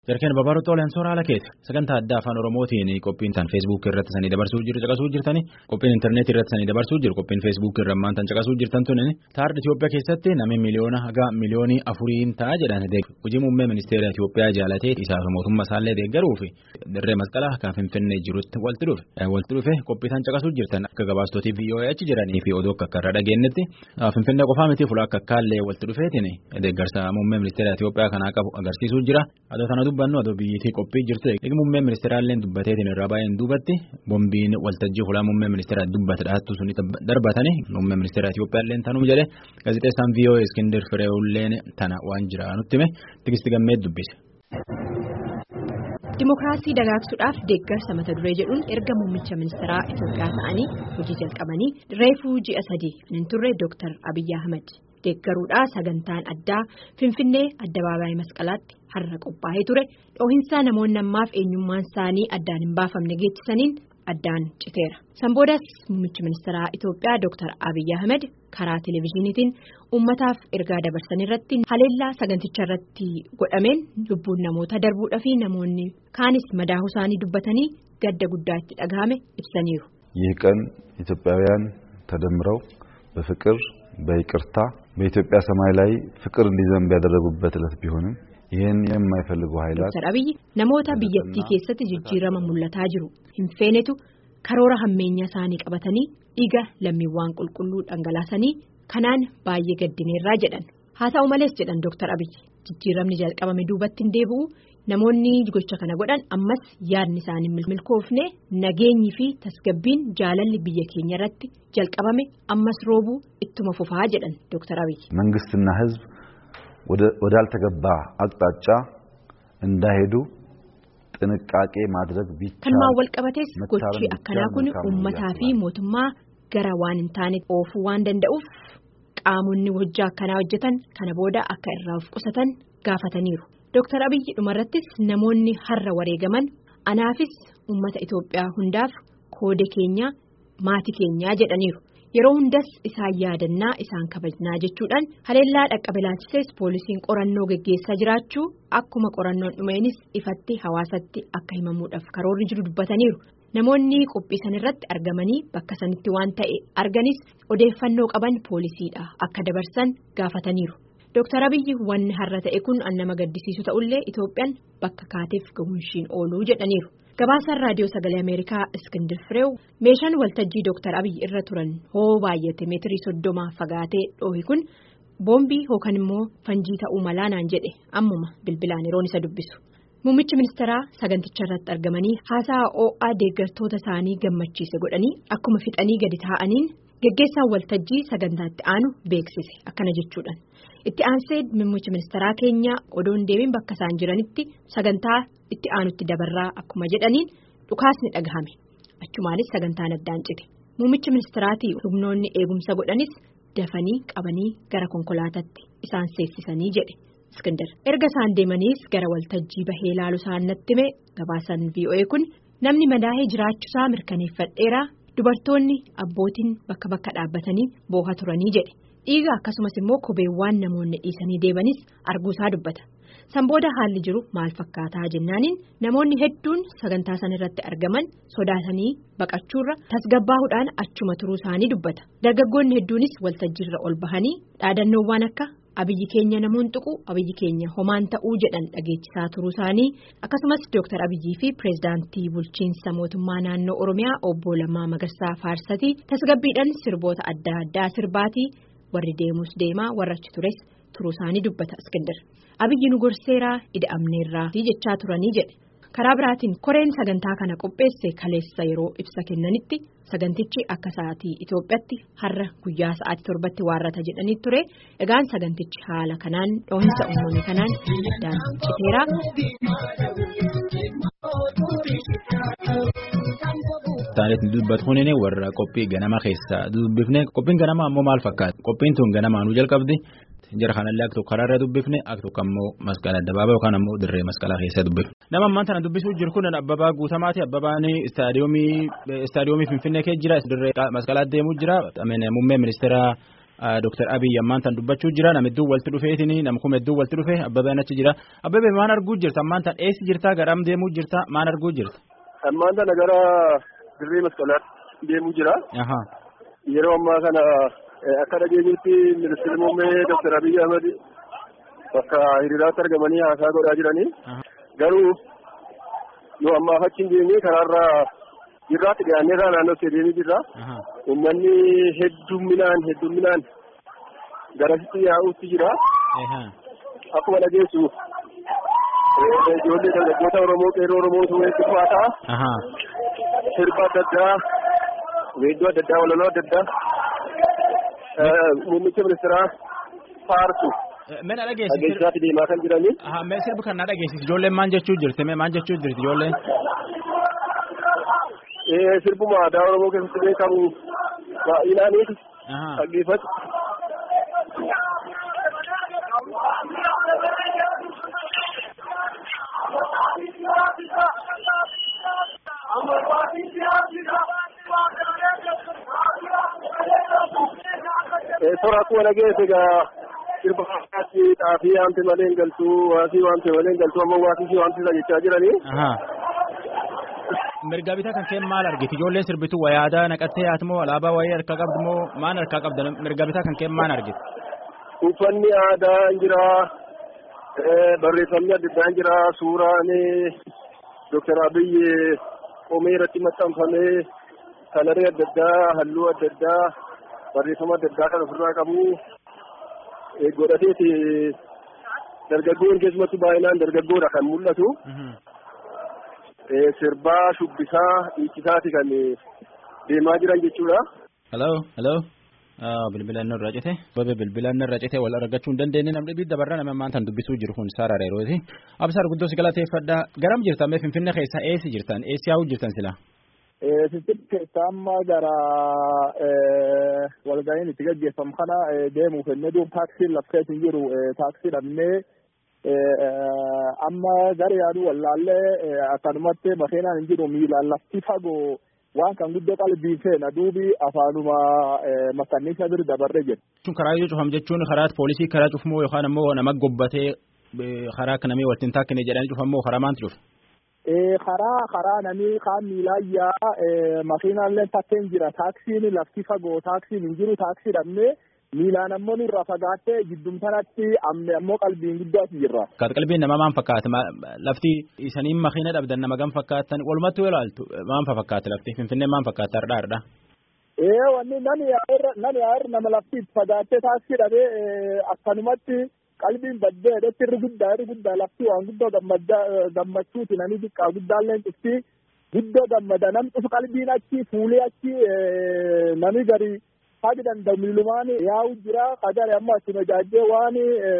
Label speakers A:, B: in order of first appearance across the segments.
A: Jarkeen Babaaruu Xoolaan Soora haala keessa sagantaa addaa afaan Oromootiin qophiin tan feesbuukii irratti sanii dabarsuu jiru caqasuu jirtani qophiin intarneetii irratti sanii dabarsuu jiru qophiin feesbuukii irra ammaan tan caqasuu jirtan tuni taardi Itoophiyaa keessatti namni miliyoona haga miliyoonii afuriin ta'a jedhan hojii muummee ministeera Itoophiyaa jaalatee isaaf mootummaa isaallee deeggaruu fi dirree masqalaa kan finfinnee jirutti walti dhufe walti dhufe qophii tan caqasuu jirtan akka gabaastootii VOA achi jiranii fi odoo akka irra dhageenyetti finfinnee qofaa miti fuula akka akkaallee walti dhufeetiin deeggarsa muummee ministeera Itoophiyaa kanaa qabu agarsiisuu jira dubbannu adoo biyyattii qophii jirtu eegi muummee ministeeraallee dubbateetiin irraa baay'een duubatti boombiin waltajjii fuula muummee ministeera dubbate dhahattu suni darbatanii muummee ministeera Itiyoophiyaallee tanuu jedhe gaazexeessaan VOA Iskindir Fireewulleen tana waan jira nutti hime tigisti gammee dubbise.
B: Dimookiraasii dagaagsuudhaaf deeggarsa mata duree jedhuun erga muummicha ministeeraa Itoophiyaa ta'anii hojii jalqabanii reefuu ji'a sadii hin turre Dr. Abiyyi Ahmed. deeggaruudhaa sagantaan addaa finfinnee addabaabaayii masqalaatti har'a qophaa'ee ture dhoohinsaa namoonni ammaaf eenyummaan isaanii addaan hin baafamne geechisaniin addaan citeera sanboodaas muummichi ministeeraa itoophiyaa dr abiyyi ahmed karaa televezyiiniitiin uummataaf ergaa dabarsan irratti haleellaa saganticha irratti godhameen lubbuun namoota darbuudhaa fi namoonni kaanis madaahuu isaanii dubbatanii gadda guddaa itti dhagahame ibsaniiru.
C: ይህ ቀን ኢትዮጵያውያን ተደምረው በፍቅር በይቅርታ በኢትዮጵያ ሰማይ ላይ ፍቅር እንዲዘንብ ያደረጉበት ዕለት ቢሆንም ይህን የማይፈልጉ ኃይላት
B: Dr. Abiyyi namoota biyyattii keessatti jijjiirama mul'ataa jiru hin feenetu karoora hammeenya isaanii qabatanii dhiiga lammiiwwan qulqulluu dhangalaasanii kanaan baay'ee gaddineerraa jedhan haa ta'u malees jedhan Dr. Abiyyi jijjiiramni jalqabame duubatti hin deebi'u namoonni gocha kana godhan ammas yaadni isaanii milkoofne nageenyi fi tasgabbiin jaalalli biyya keenya irratti jalqabame ammas roobuu ittuma fufaa jedhan Dr. Abiyyi.
C: መንግስትና ህዝብ ወዳልተገባ አቅጣጫ እንዳይሄዱ ጥንቃቄ ማድረግ ቢቻል
B: Kanumaan wal qabatees gochi akkanaa kun uummataa fi mootummaa gara waan hin taane oofuu waan danda'uuf qaamonni hojii akkanaa hojjetan kana booda akka irraa of qusatan gaafataniiru. Dr. Abiyyi dhumarrattis namoonni har'a wareegaman anaafis uummata Itoophiyaa hundaaf koode keenyaa maatii keenyaa jedhaniiru. Yeroo hundas isaan yaadannaa isaan kabajnaa jechuudhaan haleellaa dhaqqabe laalchisees poolisiin qorannoo geggeessaa jiraachuu akkuma qorannoon dhumeenis ifatti hawaasatti akka himamuudhaaf karoorri jiru dubbataniiru. Namoonni qophii san irratti argamanii bakka sanitti waan ta'e arganis odeeffannoo qaban poolisiidha akka dabarsan gaafataniiru. Dr. Abiyyi wanni har'a ta'e kun nama gaddisiisu ta'ullee Itoophiyaan bakka kaateef gahuunshiin ooluu jedhaniiru. Gabaasaan raadiyoo sagalee Ameerikaa Iskindir Fireew meeshaan waltajjii Dr. Abiyyi irra turan hoo baay'ate meetirii soddoma fagaatee dhoohi kun boombii yookaan immoo fanjii ta'uu malaa naan jedhe ammuma bilbilaan yeroon isa dubbisu. Muummichi ministeeraa saganticha irratti argamanii haasaa OA deeggartoota isaanii gammachiise godhanii akkuma fixanii gadi taa'aniin geggeessaan waltajjii sagantaatti aanu beeksise akkana jechuudhaan. Itti aansee muummichi ministeeraa keenya odoon deebiin bakka isaan jiranitti sagantaa itti aanutti dabarraa akkuma jedhaniin dhukaasni dhagahame achumaanis sagantaan addaan cite muummichi ministeeraatii humnoonni eegumsa godhanis dafanii qabanii gara konkolaataatti isaan seessisanii jedhe iskindar erga isaan deemaniis gara waltajjii bahee ilaalu isaan natti hime gabaasan VOA kun namni madaa'ee jiraachuusaa mirkaneeffadheeraa dubartoonni abbootiin bakka bakka dhaabbatanii booha turanii jedhe. dhiiga akkasumas immoo kopheewwan namoonni dhiisanii deemanis arguusaa dubbata sanbooda haalli jiru maal fakkaataa jennaaniin namoonni hedduun sagantaa san irratti argaman sodaatanii baqachuurra tasgabbaahuudhaan achuma turuu isaanii dubbata dargaggoonni hedduunis waltajjiirra ol bahanii dhaadannoowwan akka abiyyi keenya namoon tuqu abiyyi keenya homaan ta'uu jedhan dhageechisaa turuu isaanii akkasumas dooktar abiyyii fi pireezidaantii bulchiinsa mootummaa naannoo oromiyaa obbo Lammaa Magarsaa Faarsatii tasgabbiidhaan sirboota adda addaa sirbaatii. warri deemus deemaa warra achi tures turuu isaanii dubbata iskindar abiyyi nu gorseeraa ida'amneerraa jechaa turanii jedhe karaa biraatiin koreen sagantaa kana qopheesse kaleessa yeroo ibsa kennanitti sagantichi akka sa'aatii Itoophiyaatti har'a guyyaa sa'aatii torbatti waarrata jedhanii ture egaan sagantichi haala kanaan dhoohinsa uumame kanaan addaan citeeraa.
A: Taaneet dubbatu kunini warra qophii ganama keessaa dubbifne qophiin ganamaa ammoo maal fakkaata qophiin tun ganamaa nu jalqabdi jara kanallee akka tokko karaarra dubbifne akka tokko ammoo masqala addabaabaa yookaan ammoo dirree masqalaa keessaa dubbifne. Nama ammaan tana dubbisuu jiru kun abbabaa guutamaati abbabaan istaadiyoomii finfinnee keessa jira dirree masqalaa deemuu jira muummee ministeera Dr. Abiy ammaan tan dubbachuu jira nama hedduu walitti dhufeetini nama kuma hedduu walitti dhufe Abbabeen achi jira Abbabee maal arguu jirta ammaan tan eessi jirta garam deemuu jirta maal arguu jirta.
D: Ammaan tana gara dirree masqalaatti deemuu jira. Yeroo ammaa kana akka dhageenyutti ministeerri muummee Dr. Abiy Ahmed bakka hiriiraatti argamanii haasaa godhaa jiranii. Garuu nu ammaaf achi hin deemnee karaarraa jirraatti dhiyaannee irraa naannoo deemee jirra. Uummanni heddumminaan heddumminaan garasitti yaa'uutti jira. Akkuma dhageessu ijoollee dargaggoota Oromoo qeerroo Oromootu walitti dhufaataa. Sirba adda addaa, weedduu adda addaa, walaloo adda addaa muummicha ministeeraa faarsu.
A: Mena dhageessi.
D: Dhageessaatti deemaa kan jiranii.
A: Mee sirbi kan na dhageessis ijoolleen maal jechuu jirti mee maal jechuu jirti ijoolleen.
D: Sirbuma aadaa Oromoo keessatti beekamu baay'inaaniiti. Dhaggeeffatu. Suuraa akkuma dhageesse egaa sirba hawaasni xaafii waanti malee hin galtu waasii waanti malee hin galtu ammoo waasii waanti isa jechaa jiranii.
A: Mirga bitaa kan keen maal argiti ijoolleen sirbitu wayaadaa naqattee yaatmoo alaabaa wayii harkaa qabdu moo maal harkaa qabda mirga bitaa kan keen maal argiti.
D: Uffanni aadaa hin jira barreeffamni adda addaa hin jira suuraan Dr. Abiyyi qomee irratti maxxanfamee kalarii adda addaa halluu adda addaa barreeffama adda addaa kan ofirraa qabu godhateeti dargaggoon keessumattuu baay'inaan dargaggoodha kan mul'atu. Sirbaa shubbisaa dhiichisaati kan deemaa jiran jechuudha.
A: Hello, hello. Bilbilaan irraa cite. Babe bilbilaan irraa cite wal argachuu hin dandeenye namni bidda barra nama maantaan dubbisuu jiru kun Saara Reerooti. Absaar guddoo si galateeffadha. Garam jirtan mee Finfinnee keessa eessi jirtan? Eessi yaa'uu jirtan sila?
E: Finfinnee keessa amma gara walga'iin itti gaggeeffamu kana deemuuf ennee duub taaksiin lafteet hin jiru taaksii dhabnee amma gara yaaduu wallaallee akkanumatti makiinaan hin jiru miilaan lafti fagoo waan kan guddoo qalbiin feena duubi afaanuma makanniisa bir dabarre jedhu.
A: Jechuun karaa yoo cufam jechuun karaa poolisii karaa cufamoo yookaan ammoo nama gobbatee karaa akka namii walitti hin taakkine jedhanii cufamoo karaa maanti cufa?
E: karaa karaa namii kaan miilaayyaa makiinaallee takkeen jira taaksiin lafti fagoo taaksiin hin jiru taaksii dhabnee miilaan ammoo nurraa fagaattee jiddum sanatti amme ammoo qalbiin guddoo as jirra.
A: Kaat qalbiin nama maan fakkaata lafti isaniin makiina dhabdan nama gam fakkaatan walumatti yoo ilaaltu maan fakkaata lafti finfinnee maan fakkaata hardhaa hardhaa.
E: Ee wanni nani yaa'irra nani yaa'irra nama lafti fagaattee taaksii dhabee akkanumatti qalbiin baddee dheetti irri guddaa irri guddaa lafti waan guddoo gammachuuti nani xiqqaa guddaalleen cufti guddoo gammada nam cufu qalbiin achi fuulee achi nami gari haga danda'u miilumaan yaa'u jira kagare amma achuma jaajjee waan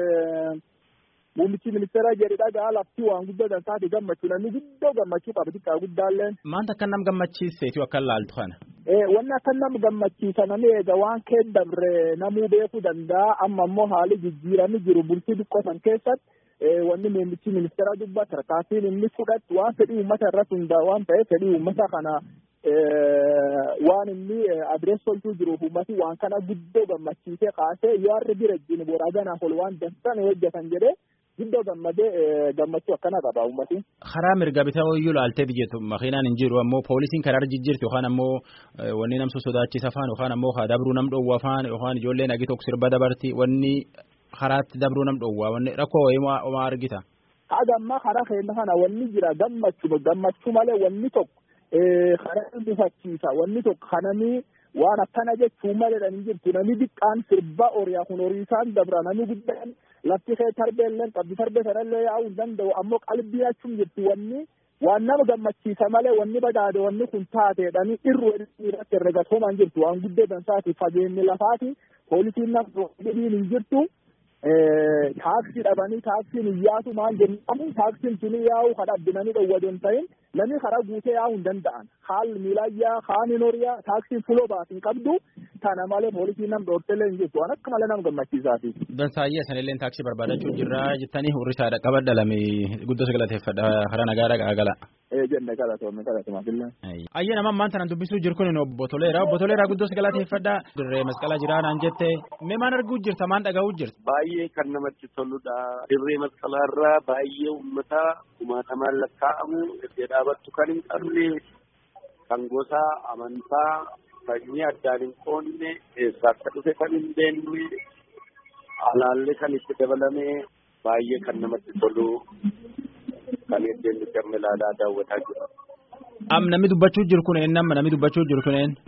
E: muummichi ministeera jedhe dhagaa lafti waan guddoo dansaati gammachuu namni guddoo gammachuu qaba xiqqaa guddaalleen.
A: Maanta akka nam gammachiiseetu akka laaltu kana.
E: wanni akka nam gammachiisa namni eega waan kee dabre namuu beekuu danda'a amma ammoo haali jijjiiramni jiru bultii xiqqoo san keessatti wanni muummichi ministeera dubbata tarkaanfiin inni fudhatu waan fedhii uummata irratti hundaa'u waan ta'eef fedhii uummata kana waan inni adrees tolchuu jiruuf uummati waan kana guddoo gammachiisee kaasee yoo harri bira jiru boraaganaaf ol waan dansan hojjetan jedhee guddoo gammadee gammachuu akkana qaba uummati.
A: Karaa mirga bitaa iyyuu laaltee biyyeetu makiinaan hin jiru ammoo poolisiin karaa jijjiirti yookaan ammoo wanni nam sodaachisa afaan yookaan ammoo haa dabruu nam dhoowwa afaan yookaan ijoolleen agi tokko sirba dabarti wanni karaatti dabruu nam dhoowwa wanni rakkoo wayii maa argita.
E: Haga ammaa karaa keenya kana wanni jira gammachuu gammachuu malee wanni tokko karaa bufachiisa wanni tokko kananii waan akkana jechuu malee hin jirtu namni xiqqaan sirba horiyaa kun horii isaan dabra namni guddaan lafti kee tarbeelleen qabdi tarbee sanallee yaa'uu hin danda'u ammoo qalbii achuun jirtu wanni waan nama gammachiisa malee wanni badaade wanni kun taateedhani irru irratti herregatoomaan jirtu waan guddoo dansaati fageenyi lafaati poolisiin nama hin jirtu taaksii dhabanii taaksiin hin yaatu maal jennamu taaksiin suni yaa'u kan abbinanii dhowwadoo hin ta'in namni karaa guutee yaa'uu hin danda'an haal miilaayyaa haani horiyaa taaksiin fuloo baasin qabdu tana malee poolisiin nam dhoortelee hin jirtu waan akka malee nama gammachiisaati.
A: Dansaayyaa sanillee taaksii barbaadachuu jirra jettanii hurrisaadha qabadha lame guddoo galateeffadha hara nagaadha gaagala.
E: jenne kadhatoomme kadhatuma fillan.
A: Ayya nama ammaan tanan dubbisuu jiru kun obbo Toleeraa obbo Toleeraa guddoo galateeffadhaa dirree masqalaa jiraa naan jette mee maan arguu jirta maan dhaga'uu jirta.
F: Baay'ee kan namatti toludha dirree masqalaarraa baay'ee uummata kumaatamaan lakkaa'amu iddoo dhaabattu kan hin qabne kan gosa amantaa sanyii addaan hin qoonne eessaa akka dhufe kan hin beekne alaallee kan itti dabalame baay'ee kan namatti tolu. kan iddeen nuti ilaalaa daawwataa jiru.
A: Am namni dubbachuu jiru kun eenyu nama namni dubbachuu jiru kun eenyu.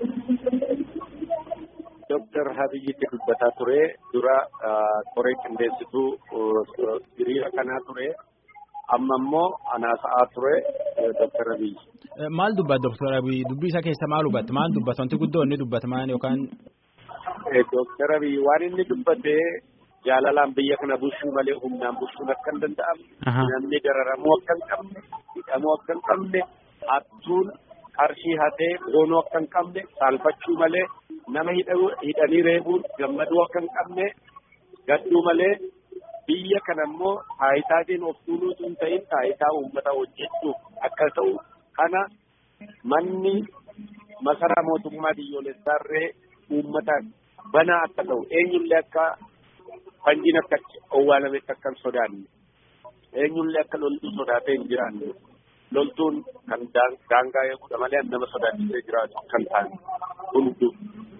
F: Dooktar Habiyyitti dubbataa ture dura koree qindeessituu hiriira kanaa ture amma immoo anaasa'aa ture Dooktar Habiyyi.
A: Maal dubbata Dooktar Habiyyi dubbii isaa keessa maal hubatte maal dubbata wanti guddoo inni dubbata maal yookaan.
F: Dooktar Habiyyi waan inni dubbate jaalalaan biyya kana bulchuu malee humnaan bulchuun akka hin danda'amne namni dararamuu akka hin qabne hidhamuu akka hin qabne hattuun qarshii hatee goonuu akka hin qabne saalfachuu malee nama hidhanii reebuun gammaduu akka hin qabne gadduu malee biyya kana immoo taayitaatiin of tuuluutu hin ta'in taayitaa uummata hojjechuuf akka ta'u kana manni masaraa mootummaa biyyoolessaarree uummataan banaa akka ta'u eenyullee akka fanjiin akka owwaalametti akka hin sodaanne eenyullee akka loltuu sodaatee hin jiraanne loltuun kan daangaa eeguudha malee nama sodaachisee jiraatu kan ta'an hundu.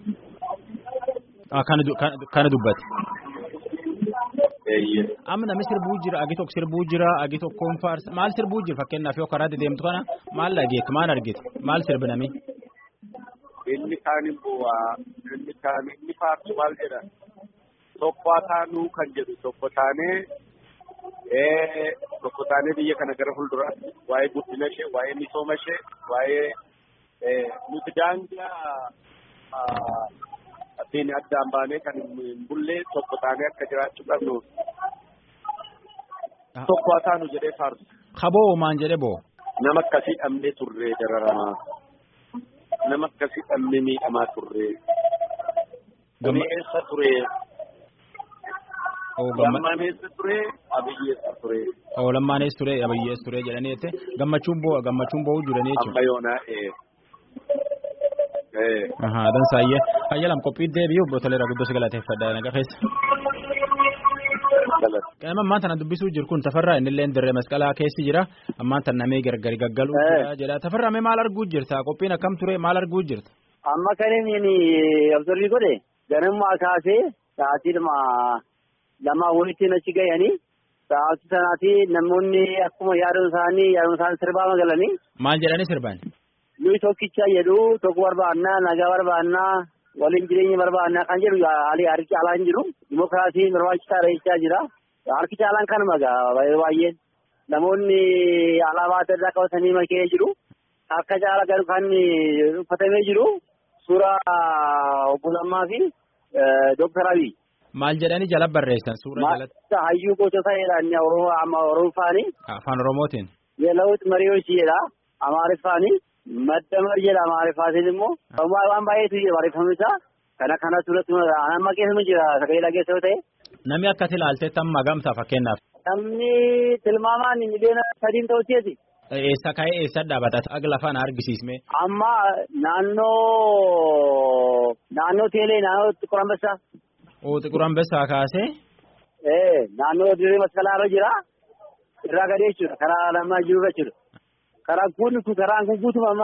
A: Kana dubbate.
F: Eeyyee.
A: Amma namni sirbuu jira agi tokko sirbuu jira agi tokkoon faarsa maal sirbuu jira fakkeenyaaf yoo karaa deemtu kana maal dhageetti maal argite maal sirbi nami.
F: Inni kaan immoo inni kaan inni faarsu maal jedha tokko taanuu kan jedhu tokko taanee tokko taanee biyya kana gara fuulduraatti waa'ee guddina ishee waa'ee misooma ishee waa'ee nuti daangaa ittiin addaan baanee kan hin bulle tokko taanee akka jiraachuu qabnu tokko taanu jedhee faarsu.
A: Kaboo maan jedhe boo.
F: Nama akkasii dhabnee turree dararamaa. Nama akkasii dhabnee miidhamaa turree. Gama eessa turee? Lammaan eessa turee? Abiyyi eessa turee?
A: Oo lammaan eessa turee? Abiyyi eessa turee jedhanii jette gammachuun boo gammachuun boo jiranii jechuudha.
F: Amma yoonaa ee.
A: Ahaa dansaayyee fayyalam qophii deebi'u obbo Toleeraa guddoo si galateeffadha naga keessa. Qaama ammaan tana dubbisuu jiru kun tafarraa innillee dirree masqalaa keessi jira ammaan tan namee gargari gaggaluu jira jedha tafarraa mee maal arguu jirta qophiin akkam ture maal arguu jirta.
G: Amma kan inni observii godhe ganammaa kaasee sa'aatii lamaa walitti achi gahanii sa'aatii sanaati namoonni akkuma yaadon isaanii yaadon isaanii sirbaa magalanii.
A: Maal jedhanii sirban?
G: Nuyi tokkicha jedhu tokko barbaannaa nagaa barbaannaa waliin jireenya barbaannaa kan jedhu haalli harki caalaa hin jiru. Dimokiraasiin barbaachisaadha jechaa jira. Harki caalaan kanuma baay'een namoonni alaabaa adda addaa qabatanii makee jiru. Harka caala garuu kan uffatamee jiru suuraa obbo Lammaa fi Dooktar Abiy.
A: Maal jedhanii jala barreessan suura jalatti?
G: Hayyuu gootota jedhan Oromoofaani.
A: Afaan Oromootiin.
G: Yeelawut Mariyoos jedha Amaariffaani. Maddamar jedha Amaariffaatiin immoo. Waan baay'eetu jira barreeffamni isaa. Kana kana turatti amma keessuma jira sagalee keessa yoo ta'e.
A: Namni akkati ilaaltetti amma gamtaa fakkeenyaaf.
G: Namni tilmaamaan miliyoona sadiin ta'uuteeti.
A: Eessa ka'ee eessa dhaabata akka lafaan argisiisme.
G: Amma naannoo naannoo teelee naannoo xiqqur ambessaa.
A: Oo xiqqur ambessaa kaasee.
G: Ee naannoo dirree masqalaa irra jira. Irraa gadee jechuudha karaa lamaa jiru jechuudha. Karaa kun kun karaan kun guutuma amma.